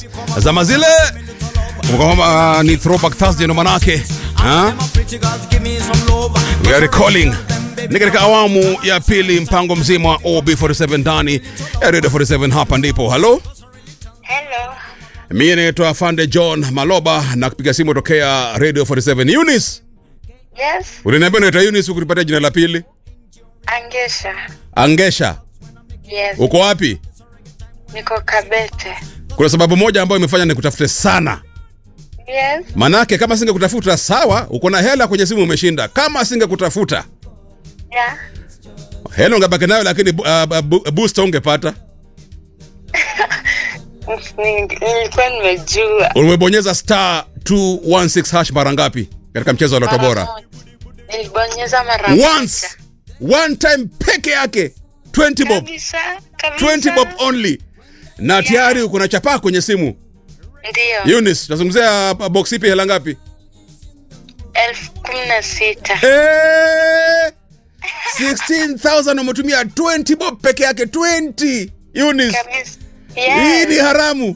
zama zile kwamba ni throwback Thursday ndo manake ha? we are recalling ni katika awamu ya pili mpango mzima wa OB47 ndani ya Radio 47 hapa ndipo halo Hello. mimi naitwa Fande John Maloba na kupiga simu tokea Radio 47 Eunice Yes, uliniambia unaitwa Eunice ukunipatia jina la pili Angesha. Angesha Yes, uko wapi niko Kabete. kuna sababu moja ambayo imefanya nikutafute sana Yes, manake kama singekutafuta sawa uko na hela kwenye simu umeshinda kama singekutafuta yeah. hela ungebaki nayo lakini uh, bu- booster ungepata Ni- Nilikuwa nimejua. umebonyeza star 216 hash mara ngapi katika mchezo wa loto Mara bora moja. Nilibonyeza mara once one time peke yake 20 bob Kabisa, kabisa. 20 bob only na tayari uko na chapaa kwenye simu Ndio. Eunice tunazungumzia uh, box ipi hela ngapi elfu kumi na sita. Eh, 16000 umetumia 20 bob peke yake 20 Eunice Kabisa. hii ni Yes. haramu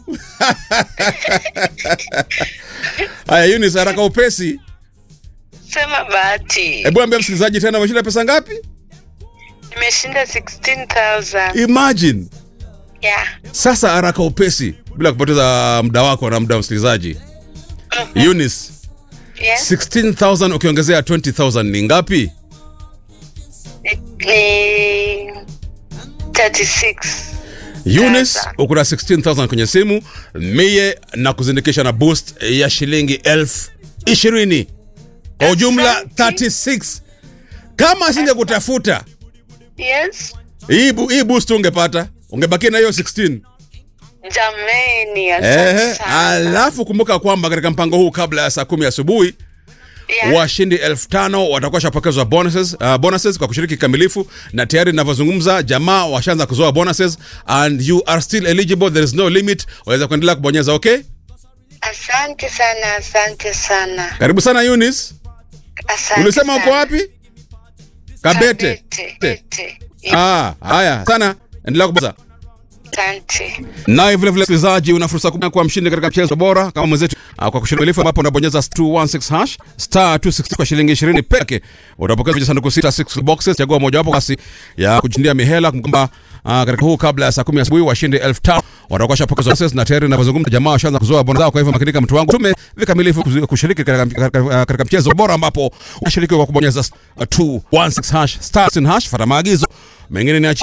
haya Eunice haraka upesi Sema bahati. hebu ambia msikilizaji tena umeshinda pesa ngapi Nimeshinda 16,000. imagine Yeah. sasa haraka upesi bila kupoteza muda wako na muda wa msikilizaji Eunice Yes. 16000 ukiongezea 20000 ni ngapi Ni- Ni 36. Eunice Sasa. uko na 16000 kwenye simu mie na kuzindikisha na boost ya shilingi elfu ishirini kwa ujumla Asante. 36 kama singekutafuta Yes. hii bu- hii boost ungepata ungebakia na hiyo 16 Jameni, Ehe, asante sana. alafu kumbuka kwamba katika mpango huu kabla ya saa kumi asubuhi Yeah. washindi elfu tano watakuwa shapokezwa bonuses, uh, bonuses kwa kushiriki kikamilifu na tayari ninavyozungumza jamaa washaanza kuzoa bonuses and you are still eligible there is no limit waweza kuendelea kubonyeza okay Asante sana, asante sana. karibu sana Eunice Asante ulisema sana. uko wapi kabete Kabete. Te. Kabete. ah haya sana endelea kubonyeza Asante. naye vile vile msikilizaji una fursa kubwa kuwa mshindi katika mchezo bora kama mwenzetu uh, kwa kushiriki ambapo unabonyeza 216 hash star 260 kwa shilingi 20 peke utapokea vijisanduku sita 6 boxes chagua mojawapo basi ya kujindia mihela kwamba uh, katika huu kabla ya saa 10 asubuhi washindi 5000 watakuwa shapokezwa boxes na tayari ninavyozungumza jamaa washaanza kuzoa bonus zao kwa hivyo makinika mtu wangu tume vikamilifu kuzi- kushiriki katika, katika, uh, katika mchezo bora ambapo unashiriki kwa kubonyeza uh, 216 hash star 16 hash fuata maagizo mengine ni